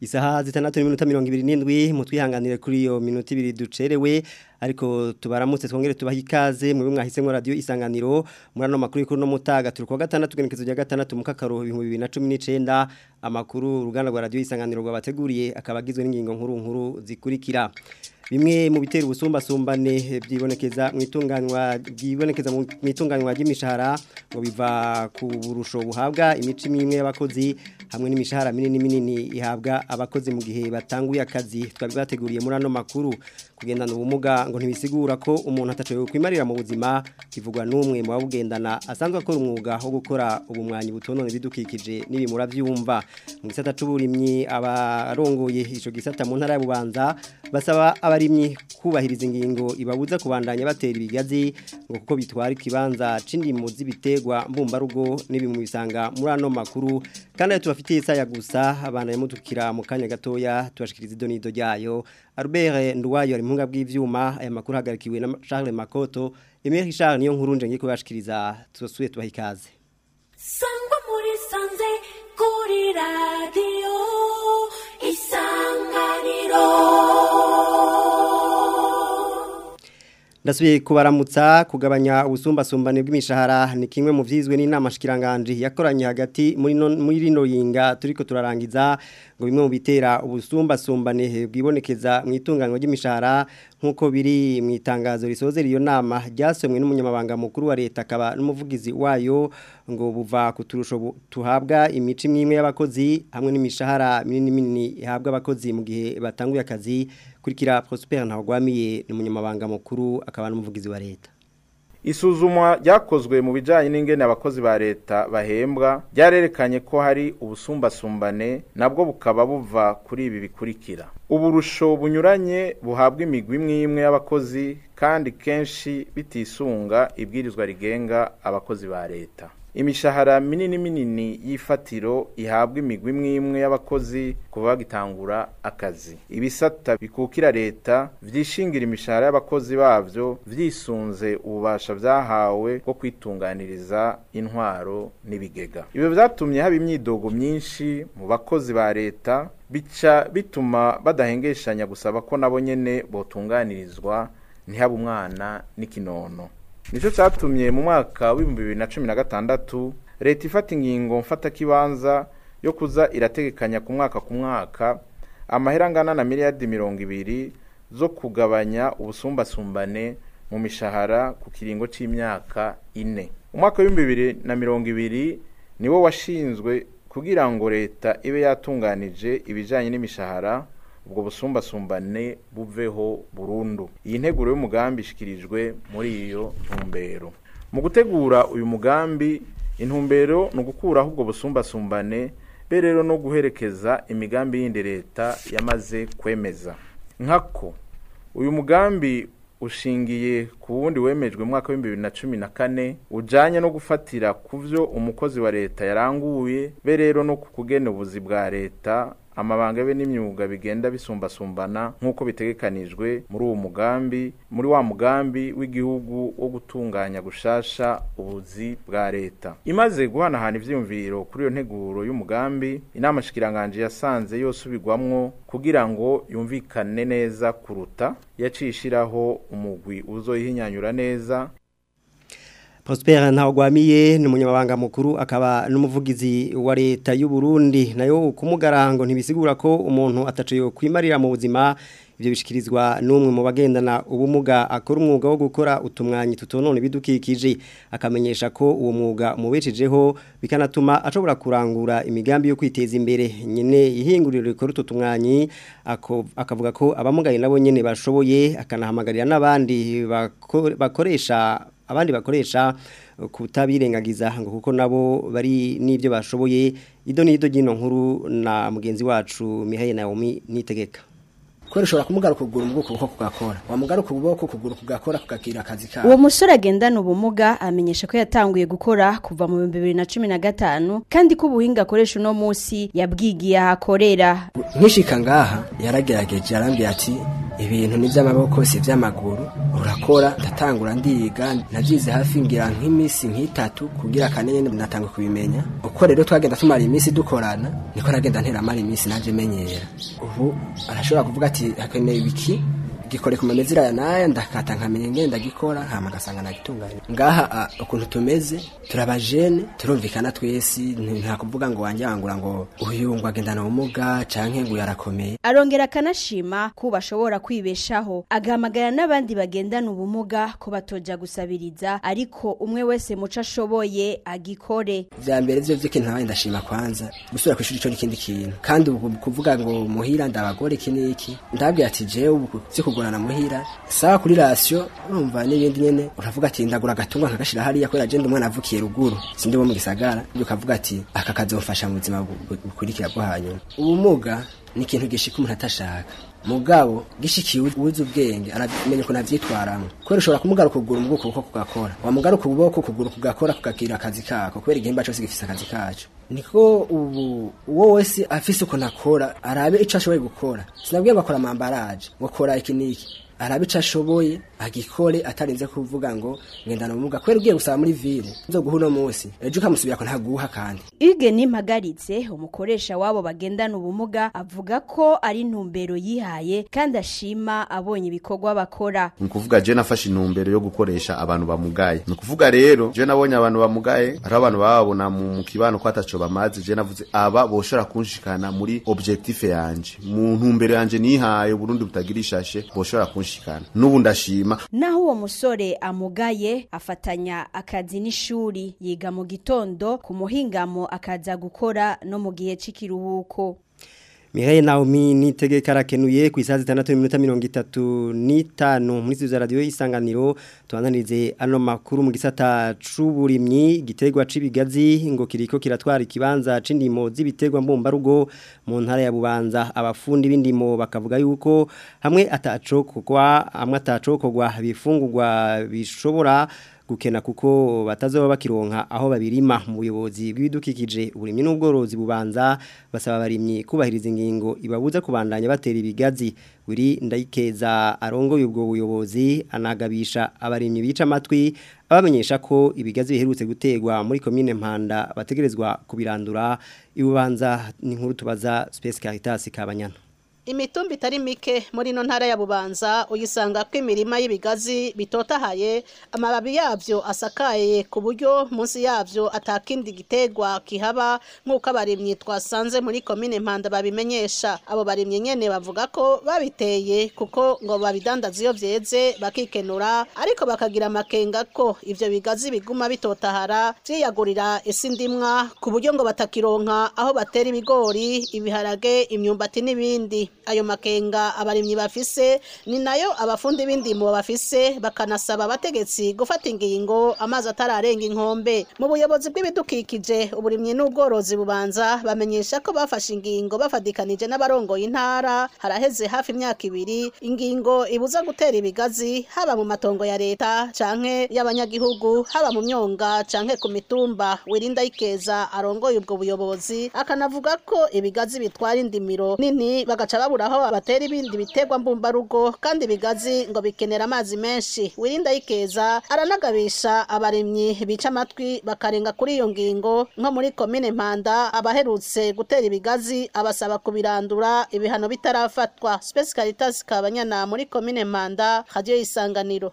isaha zitandatu n'iminota mirongo ibiri n'indwi mutwihanganire kuri iyo minota ibiri ducerewe ariko tubaramutse twongere tubaha ikaze mu mwahisemo radio isanganiro muri ano makuru y'ikuru no mutaga turi kuwa gatandatu genekezo rya gatandatu mu kakaro ibihumbi bibiri na cumi n'icenda amakuru uruganda rwa radio isanganiro rwabateguriye akaba agizwe n'ingingo nkuru nkuru zikurikira bimwe mu bitera ubusumbasumbane byibonekeza mu itunganywa byibonekeza mu itunganywa ry'imishahara ngo biva ku burusho buhabwa imici imwe y'abakozi hamwe n'imishahara minini minini ihabwa abakozi mu gihe batanguye akazi twabibateguriye muri ano makuru kugendana ubumuga ngo ntibisigura ko umuntu atacoye kwimarira mu buzima kivugwa n'umwe mu babugendana asanzwe akora umwuga wo gukora ubumwanyi butonone bidukikije n'ibimura byumva mu gisata c'uburimyi abarongoye ico gisata mu ntara ya Bubanza basaba abarimyi kubahiriza ingingo ibabuza kubandanya batera ibigazi ngo kuko bitwara ikibanza c'indimo z'ibitegwa mbumbarugo n'ibimu bisanga muri ano makuru kandi tubafitiye saya gusa abana yamutukira mu kanya gatoya tubashikiriza idonido ryayo Albert Nduwayo ari muhinga bw'ivyuma aya makuru hagarikiwe na Charles Makoto Emery Charles niyo nkuru nje ngiye kubashikiriza tusuye tubaha ikaze Sangwa muri sanze kuri radio isanganiro Ndasubiye kubaramutsa kugabanya ubusumbasumbane bw'imishahara ni kimwe mu vyizwe n'inama shikiranganje yakoranye hagati muri no, muri rino yinga turiko turarangiza ngo bimwe mu bitera ubusumbasumbane bwibonekeza mu itunganywa ry'imishahara nkuko biri mu itangazo risoze iyo nama ryasomwe n'umunyamabanga mukuru wa leta akaba n'umuvugizi wayo ngo buva ku turusho tuhabwa imici imwe y'abakozi hamwe n'imishahara minini minini ihabwa abakozi mu gihe batanguye akazi kurikira Prosper Ntagwamiye ni umunyamabanga mukuru akaba n'umuvugizi wa leta Isuzumwa ryakozwe mu bijanye n'ingene abakozi ba leta bahembwa ryarerekanye ko hari ubusumbasumbane nabwo bukaba buva kuri ibi bikurikira uburusho bunyuranye buhabwa imigwi imwe imwe y'abakozi kandi kenshi bitisunga ibwirizwa rigenga abakozi ba leta imishahara minini minini y'ifatiro ihabwa imigwi imwe imwe y'abakozi kuva bagitangura akazi ibisata bikukira leta vyishingira imishahara y'abakozi bavyo vyisunze ububasha vyahawe bwo kwitunganiriza intwaro n'ibigega ibyo vyatumye haba imyidogo myinshi mu bakozi ba leta bica bituma badahengeshanya gusaba ko nabo nyene botunganirizwa ntihaba umwana n'ikinono Nico cyatumye mu mwaka w'ibihumbi bibiri na cumi na gatandatu leta ifata ingingo mfatakibanza yo kuza irategekanya ku mwaka ku mwaka amahera angana na miliyardi mirongo ibiri zo kugabanya ubusumbasumbane mu mishahara ku kiringo c'imyaka ine umwaka w'ibihumbi bibiri na mirongo ibiri niwo washinzwe kugira ngo leta ibe yatunganije ibijanye n'imishahara ubwo busumbasumbane buveho burundu iyi nteguro y'umugambi ishikirijwe muri iyo ntumbero mu gutegura uyu mugambi intumbero ni ugukuraho ubwo busumbasumbane be rero no guherekeza imigambi yindi leta yamaze kwemeza nkako uyu mugambi ushingiye ku wundi wemejwe mu mwaka w'ibihumbi bibiri na cumi na kane ujanye no gufatira ku vyo umukozi wa leta yaranguye be rero no ku kugena ubuzi bwa leta amabanga be n'imyuga bigenda bisumbasumbana nk'uko bitegekanijwe muri uwo mugambi muri wa mugambi w'igihugu wo gutunganya gushasha ubuzi bwa leta imaze guhanahana ivyiyumviro kuri iyo nteguro y'umugambi inama shikiranganje yasanze yosubirwamwo kugira ngo yumvikane neza kuruta yaciye ishiraho umugwi uzoyihinyanyura neza Prosper Ntagwamiye ni umunyamabanga mukuru akaba n'umuvugizi wa leta y'u Burundi nayo kumugarango ntibisigura ko umuntu ataciye kwimarira mu buzima ibyo bishikirizwa n'umwe mu bagendana ubumuga akora umwuga wo gukora utumwanyi tutonone bidukikije akamenyesha ko uwo mwuga umubeshejeho bikanatuma ashobora kurangura imigambi yo kwiteza imbere nyine ihinguriro rikora utu tumwanyi akavuga ko abamugaye nabo nyine bashoboye akanahamagarira n'abandi bakoresha abandi bakoresha kutabirengagiza ngo kuko nabo bari n'ibyo bashoboye ido n'ido ry'ino nkuru na mugenzi wacu Mihaye Naomi nitegeka kubera ushobora kumugaruka ukuguru mu bwoko kugakora wamugaruka ukuboko ukuguru kugakora kugakira akazi kawe uwo musore agendana ubumuga amenyesha ko yatanguye gukora kuva mu bihumbi bibiri na cumi na gatanu kandi ko ubuhinga akoresha uno munsi yabwigiye aho akorera nkishika ngaha yaragerageje arambwira ati ibintu ni by'amaboko si iby'amaguru urakora ndatangura ndiga nabyize hafi ngira nk'iminsi nk'itatu kugira kane nyine natanga kubimenya uko rero twagenda tumara iminsi dukorana niko nagenda nteramara iminsi naje menyera ubu arashobora kuvuga ati hakeneye ibiki gikore ku mamezira ya naya ndakata nkamenya ngene ndagikora hama gasanga nagitunganya ngaha a, ukuntu tumeze turabajene turumvikana twese nti- nta kuvuga ngo wanje wangura ngo uyu ngo agendana ubumuga canke ngo yarakomeye arongera akanashima ko bashobora kwibeshaho agahamagara n'abandi bagendana ubumuga ko batoja gusabiriza ariko umwe wese muco ashoboye agikore vya mbere vyo vy'ikintu nabaye ndashima kwanza gusubira kw'ishuri ico n'ikindi kintu kandi ubu kuvuga ngo muhira ndabagore iki n'iki ndabwiye ati jewe ubu vyo kugorana muhira sawa kuri rasiyo urumva n'ibindi nyene uravuga ati ndagura agatungwa nkagashira hariya kubera je ndi umwana avukiye ruguru sindi wo mu gisagara ibyo ukavuga ati aka kazomfasha mu buzima bu- bu- bukurikira bwo hanyuma ubumuga ni ikintu gishika umuntu atashaka mugabo gishikiye ubuze ubwenge aramenya ukuntu avyitwaramo kubera ushobora kumugaruka ukuguru mu bwoko kuko kugakora wamugaruka ukuboko ukuguru kugakora kukagira akazi kako kubera igihimba cose gifise akazi kaco niko ubu uwo wese afise ukuntu akora arabe ico ashoboye gukora sinabwiye ngo akora amambaraje ngo akora iki n'iki arabe ico ashoboye agikore atarinze kuvuga ngo ngendana ubumuga kubera ugiye gusaba muri ville nzoguha uno munsi ejo ukamusubira ko ntaguha kandi Hugues Nimpagaritse umukoresha wabo bagendana ubumuga avuga ko ari intumbero yihaye kandi ashima abonye ibikorwa bakora ni ukuvuga je nafashe intumbero yo gukoresha abantu bamugaye ni ukuvuga rero je nabonye abantu bamugaye hariho abantu bababona mu mu kibano ko ataco bamaze je navuze aba boshobora kunshikana muri objectif yanje mu ntumbero yanje nihaye Burundi butagira ishashe boshobora kunshikana n'ubu ndashima naho uwo musore amugaye afatanya akazi n'ishuri yiga mu gitondo ku muhingamo akaza gukora no mu gihe c'ikiruhuko Mihaye Naomi nitegeka arakenuye ku isaha zitandatu n'iminota mirongo itatu n'itanu muri studio za radio isanganiro tubananirize ano makuru mu gisata c'uburimyi igiterwa c'ibigazi ngo kiriko kiratwara ikibanza c'indimo z'ibiterwa mbumbarugo mu ntara ya Bubanza abafundi b'indimo bakavuga yuko hamwe atacokogwa hamwe atacokogwa bifungurwa bishobora gukena kuko batazoba bakironka aho babirima mu buyobozi bw'ibidukikije uburimyi n'ubworozi bubanza basaba abarimyi kubahiriza ingingo ibabuza kubandanya batera ibigazi wiri ndayikeza arongoye ubwo buyobozi anagabisha abarimyi bica amatwi abamenyesha ko ibigazi biherutse gutegwa muri komine Mpanda bategerezwa kubirandura ibubanza ni nkuru tubaza Space Caritas Kabanyana imitumba itari mike muri ino ntara ya bubanza uyisanga ko imirima y'ibigazi bitotahaye amababi yabyo asakaye ku buryo munsi yabyo atakindi gitegwa kihaba nk'uko abarimyi twasanze muri komine mpanda babimenyesha abo barimyi nyene bavuga ko babiteye kuko ngo babidandaza iyo vyeze bakikenura ariko bakagira amakenga ko ivyo bigazi biguma bitotahara vyiyagurira isi ndimwa ku buryo ngo batakironka aho batera ibigori ibiharage imyumbati n'ibindi ayo makenga abarimyi bafise ni nayo abafundi b'indimo bafise bakanasaba abategetsi gufata ingingo amazi atararenga inkombe mu buyobozi bw'ibidukikije uburimyi n'ubworozi bubanza bamenyesha ko bafashe ingingo bafadikanije n'abarongoye intara haraheze hafi imyaka ibiri ingingo ibuza gutera ibigazi haba mu matongo ya leta canke y'abanyagihugu haba mu myonga canke ku mitumba wirinda ikeza arongoye ubwo buyobozi akanavuga ko ibigazi bitwara indimiro nini bagaca babura aho abatera ibindi biterwa mbumbarugo kandi ibigazi ngo bikenera amazi menshi wirinda yikeza aranagabisha abarimyi bica amatwi bakarenga kuri iyo ngingo nko muri komine mpanda abaherutse gutera ibigazi abasaba kubirandura ibihano bitarafatwa Space Caritas kabanyana muri komine mpanda radio isanganiro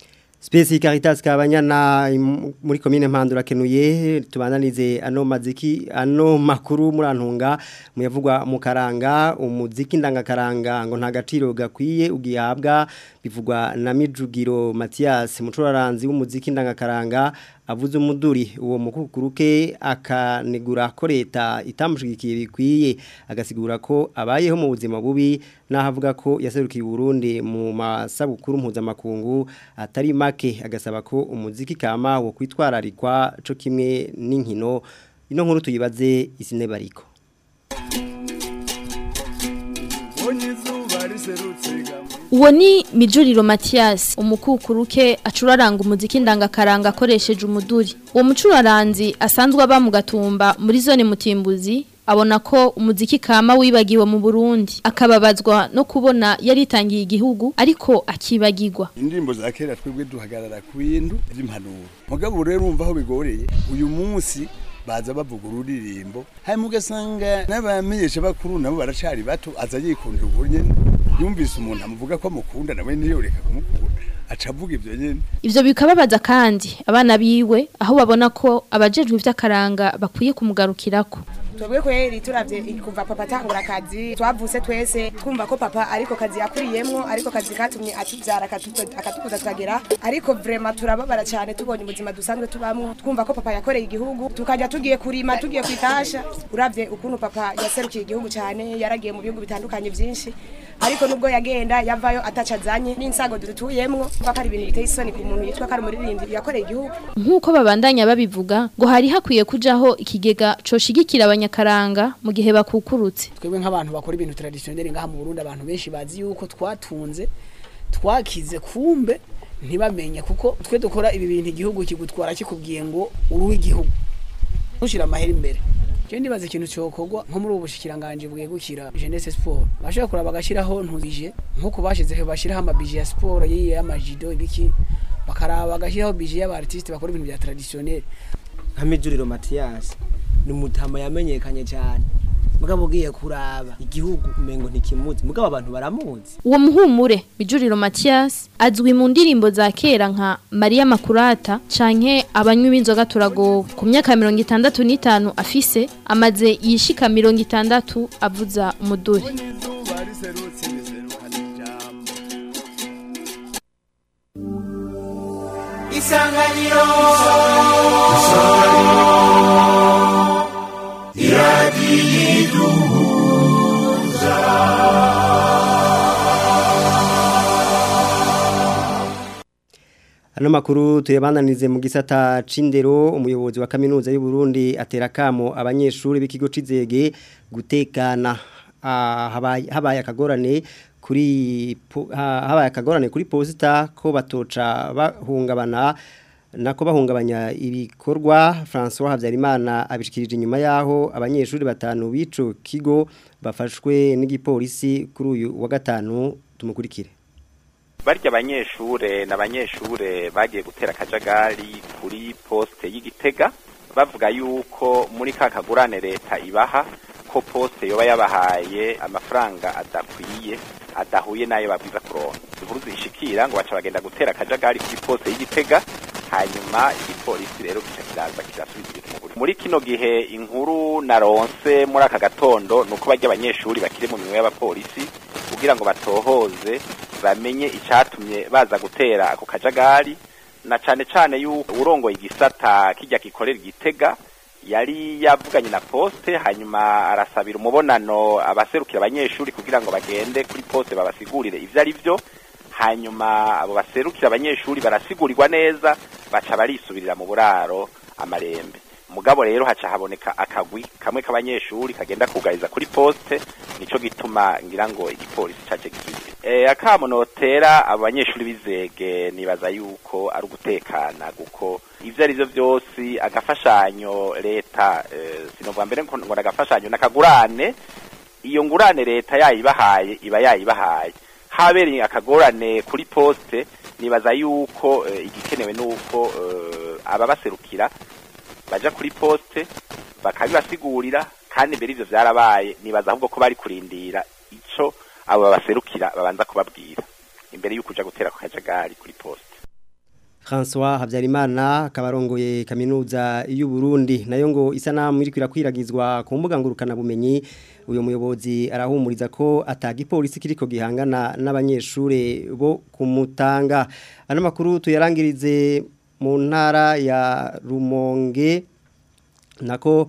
Spesi Caritas kabanyana im- muri komine Mpandura kenuye tubananize ano maziki ano makuru murantunga muyavugwa mu karanga umuziki ndangakaranga ngo nta gaciro gakwiye ugihabwa bivugwa na Mijugiro Mathias mucuraranzi w'umuziki ndangakaranga avuze umuduri uwo mukukuruke akanegura ko leta itamushigikiye bikwiye agasigura ko abayeho mu buzima bubi nahavuga ko yaserukiye Burundi mu masabukuru mpuzamakungu atari make agasaba ko umuziki kama wo kwitwararikwa co kimwe n'inkino ino nkuru tuyibaze isine bariko Uwo ni Mijuriro Mathias umukukuruke acuraranga umuziki ndangakaranga akoresheje umuduri. Uwo mucuraranzi asanzwe aba mu gatumba muri zone mutimbuzi abona ko umuziki kama wibagiwe mu Burundi akababazwa no kubona yaritangiye igihugu ariko akibagirwa indirimbo za kera twebwe duhagarara ku bintu by'impanuro mugabo rero urumva aho bigoreye uyu munsi baza bavuga ururirimbo hanyuma ugasanga n'abamenyesha bakuru nabo baracari bato aza yikundira ubwo nyene yumvise umuntu amuvuga ko amukunda nawe ntiyoreka kumukunda aca avuga ivyo nyene ivyo bikababaza kandi abana biwe aho babona ko abajejwe ivy'akaranga bakwiye kumugarukirako twebwe kweri turavye kuva papa atangura akazi twavuse twese twumva ko papa ariko kazi yakuriyemwo ariko kazi katumye atuvyara akatu- akatukuza tukagera ariko vrema turababara cyane tubonye ubuzima dusanzwe tubamwo twumva ko papa yakoreye igihugu tukajya tugiye kurima tugiye kwitasha uravye ukuntu papa yaserukiye igihugu cyane yaragiye mu bihugu bitandukanye byinshi ariko nubwo yagenda yavayo ataca azanye n'insago dutuyemwo kuko ari ibintu biteye isoni ku muntu yitwa ko ari umuririmbyi yakoreye igihugu nk'uko babandanya babivuga ngo hari hakwiye kujaho ikigega coshigikira abanyakaranga mu gihe bakukurutse twebwe nk'abantu bakora ibintu traditionnel ngaha mu Burundi abantu benshi bazi yuko twatunze twakize kumbe ntibamenye kuko twe dukora ibi bintu igihugu kigutwara kikubwiye ngo uruwe igihugu ntushira amahera imbere je ndibaza ikintu cyokorwa nko muri ubu bushikiranganje bwegukira jeunesse sport bashobora kuraba bagashiraho ntuzije nkuko bashizeho bashiraho amabije ya sport yiye y'amajido ibiki bakaraba bagashiraho bije y'abartiste bakora ibintu bya traditionnel nka mijuriro matiyasi ni umutama yamenyekanye cyane mugabo ugiye kuraba igihugu umengo ntikimuzi mugabo abantu baramuzi uwo muhumure bijuriro Mathias azwi mu ndirimbo za kera nka Maria Makurata canke abanywi b'inzoga turagowe ku myaka mirongo itandatu n'itanu afise amaze yishika mirongo itandatu avuza umuduri isanganiro Ano makuru tuyabananize mu gisata c'indero umuyobozi wa kaminuza y'u Burundi atera kamo abanyeshuri b'ikigo c'izege gutekana ah, habaye habaye akagorane kuri po- ha- habaye akagorane kuri posita ko batoca bahungabana nako bahungabanya ibikorwa François Havyarimana abishikirije inyuma yaho abanyeshuri batanu bico kigo bafashwe n'igipolisi kuri uyu wa gatanu tumukurikire barya abanyeshure n'abanyeshure bagiye gutera akajagari kuri poste y'igitega bavuga yuko muri ka kagurane leta ibaha ko poste yoba yabahaye amafaranga adakwiye adahuye n'ayo babwiza kuronka inkuru zishikira ngo baca bagenda gutera akajagari kuri poste y'igitega hanyuma igipolisi rero gica kiraza kirasubiza ibintu mu buryo muri kino gihe inkuru naronse muri aka gatondo nuko barya abanyeshuri bakiri mu minwe y'abapolisi kugira ngo batohoze bamenye icatumye baza gutera ako kajagari na cane cane yuko urongoye igisata kijya gikorera igitega yari yavuganye na poste hanyuma arasabira umubonano abaserukira abanyeshuri kugira ngo bagende kuri poste babasigurire ivyo ari vyo hanyuma abo baserukira abanyeshuri barasigurirwa neza baca barisubirira mu buraro amarembe mugabo rero haca haboneka akagwi kamwe k'abanyeshuri kagenda kugariza kuri poste nico gituma ngira ngo igipolisi caje gisubire eh akamo notera abanyeshuri bizege nibaza yuko ari ugutekana guko ivyo ari vyo vyose agafashanyo leta eh, sinovuga mbere ngo ngo agafashanyo nakagurane iyo ngurane leta yayibahaye iba yayibahaye habereye akagorane kuri poste nibaza yuko eh, igikenewe nuko eh, ababaserukira baja kuri poste bakabibasigurira kandi mbere ivyo vyarabaye nibaza ahubwo ko bari kurindira ico abo babaserukira babanza kubabwira imbere yuko uja gutera ku kajagari kuri poste François Habyarimana akabarongoye kaminuza y'u Burundi nayo ngo isanamu iri kwirakwiragizwa ku mbuga ngurukana bumenyi uyo muyobozi arahumuriza ko atagipolisi kiriko gihangana n'abanyeshure bo kumutanga ano makuru tuyarangirize mu ntara ya Rumonge nako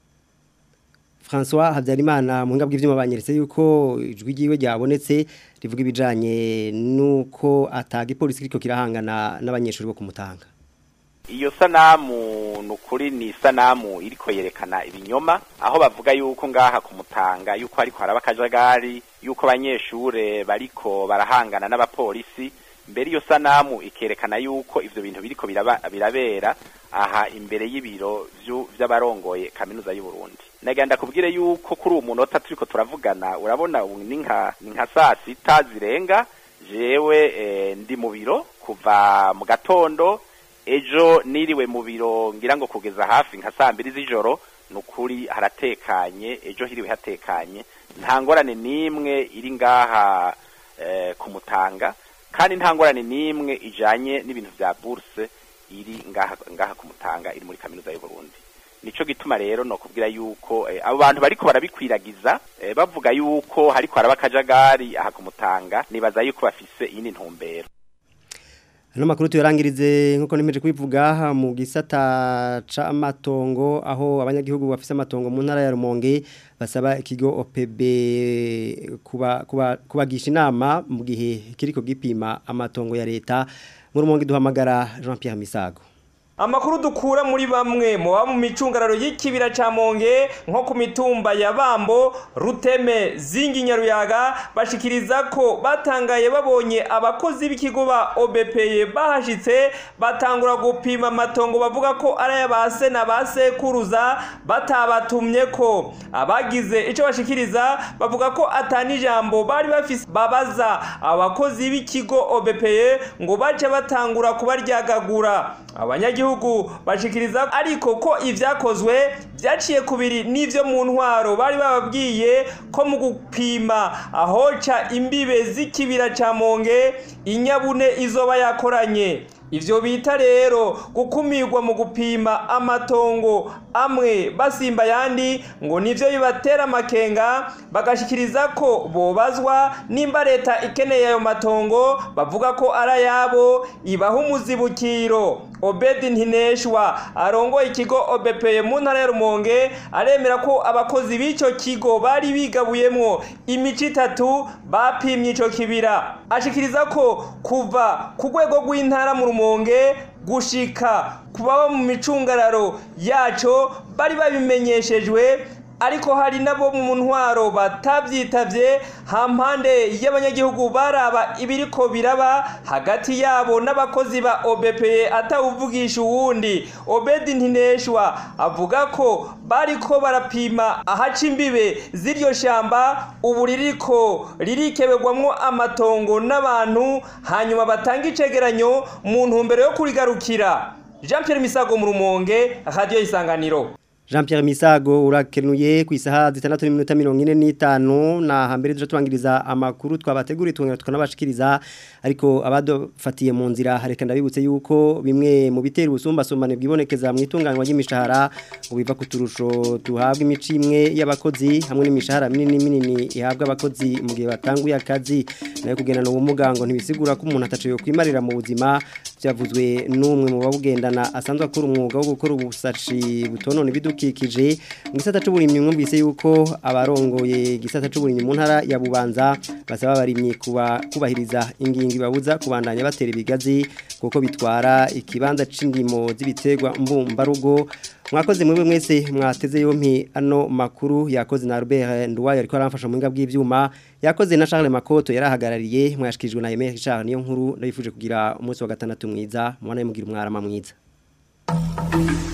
François Habyarimana mu ngabwe ivyuma banyeretse yuko ijwi giwe ryabonetse rivuga ibijanye nuko atagipolisi kiriko kirahangana n'abanyeshuri bo kumutanga iyo sanamu nukuri ni sanamu iriko yerekana ibinyoma aho bavuga yuko ngaha kumutanga yuko ariko haraba akajagari yuko abanyeshure bariko barahangana n'abapolisi mbere iyo sanamu ikerekana yuko ivyo bintu biriko biraba, birabera aha imbere y'ibiro vyu- vy'abarongoye kaminuza y'u Burundi nagenda kubwire yuko kuri uwo munota turiko turavugana urabona ubu ni nka ni nka saa sita zirenga jewe eh, ndi mu biro kuva mu gatondo ejo niriwe mu biro ngira ngo kugeza hafi nka saa mbiri z'ijoro ni ukuri haratekanye ejo hiriwe hatekanye nta ngorane n'imwe iri ngaha eh, ku mutanga kandi nta ngorane n'imwe ijanye n'ibintu vya bourse iri ngaha ngaha ku mutanga iri muri kaminuza y'u Burundi nico gituma rero no kubwira yuko eh, abo bantu bariko barabikwiragiza eh, bavuga yuko hariko haraba akajagari aha ku mutanga nibaza yuko bafise iyindi ntumbero Ano makuru tuyarangirize nkuko nimeje kwivuga mu gisata c'amatongo aho abanyagihugu bafise amatongo mu ntara ya Rumonge basaba ikigo OPB kuba kuba kubagisha inama mu gihe kiriko gipima amatongo ya leta mu Rumonge duhamagara Jean Pierre Misago Amakuru dukura muri bamwe mu ba mu micungararo y'ikibira ca Monge nko ku mitumba ya Bambo, Ruteme, Zingi Nyaruyaga bashikiriza ko batangaye babonye abakozi b'ikigo ba OBPE bahashitse batangura gupima amatongo bavuga ko ari ayabase na basekuruza batabatumye ko abagize ico bashikiriza bavuga ko atani jambo bari bafise babaza abakozi b'ikigo OBPE ngo bace batangura kubaryagagura abanyagihugu bashikiriza ariko ko ivyakozwe vyaciye kubiri n'ivyo mu ntwaro bari bababwiye ko mu gupima ahoca imbibe z'ikibira ca Monge inyabune izoba yakoranye ivyo bita rero gukumirwa mu gupima amatongo amwe basimba yandi ngo nivyo bibatera amakenga bagashikiriza ko bobazwa nimba leta ikeneye ayo matongo bavuga ko ari ayabo ibaha umuzibukiro obedi ntineshwa arongoye ikigo obepeye mu ntara ya rumonge aremera ko abakozi b'ico kigo bari bigabuyemwo imico itatu bapimye ico kibira ashikiriza ko kuva ku rwego rw'intara mu rumonge gushika ku baba mu micungararo yaco bari babimenyeshejwe ariko hari nabo mu ntwaro batabyitavye hampande y'abanyagihugu baraba ibiriko biraba hagati yabo n'abakozi ba OBPE atawuvugisha uwundi Obedi Ntineshwa avuga ko bariko barapima ahaca imbibe z'iryo shamba ubu ririko ririkebegwamwo amatongo n'abantu hanyuma batanga icegeranyo mu ntumbero yo kurigarukira Jean Pierre Misago mu Rumonge Radio Isanganiro Jean Pierre Misago urakenuye ku isaha zitandatu n'iminota mirongo ine n'itanu na hambere tuje tubangiriza amakuru twabateguriye twongera tukanabashikiriza ariko abadufatiye mu nzira hareka ndabibutse yuko bimwe mu bitera ubusumbasumbane bwibonekeza mu itunganywa ry'imishahara ngo biva ku turusho tuhabwa imico imwe y'abakozi hamwe n'imishahara minini minini ihabwa abakozi mu gihe batanguye akazi nayo kugendana ubumuga ngo ntibisigura ko umuntu ataciye kwimarira mu buzima byavuzwe n'umwe mu babugendana asanzwe akora umwuga wo gukora ubusashi butonone ibidukikije mu gisata c'uburimyi mwumvise yuko abarongoye gisata c'uburimyi mu ntara ya Bubanza basaba abarimyi kuba kubahiriza ingingo ibabuza kubandanya batera ibigazi kuko bitwara ikibanza c'indimo z'ibiterwa mbumbarugo mwakoze mwebwe mwese mwateze yompi ano makuru yakoze na Albert Ndwaye ariko aramfasha mu ngabwi bw'ivyuma yakoze na Charles Makoto yarahagarariye mwashikijwe na Emery Charles niyo nkuru ndabifuje kugira umunsi wa gatandatu mwiza mubana mugira umwarama mwiza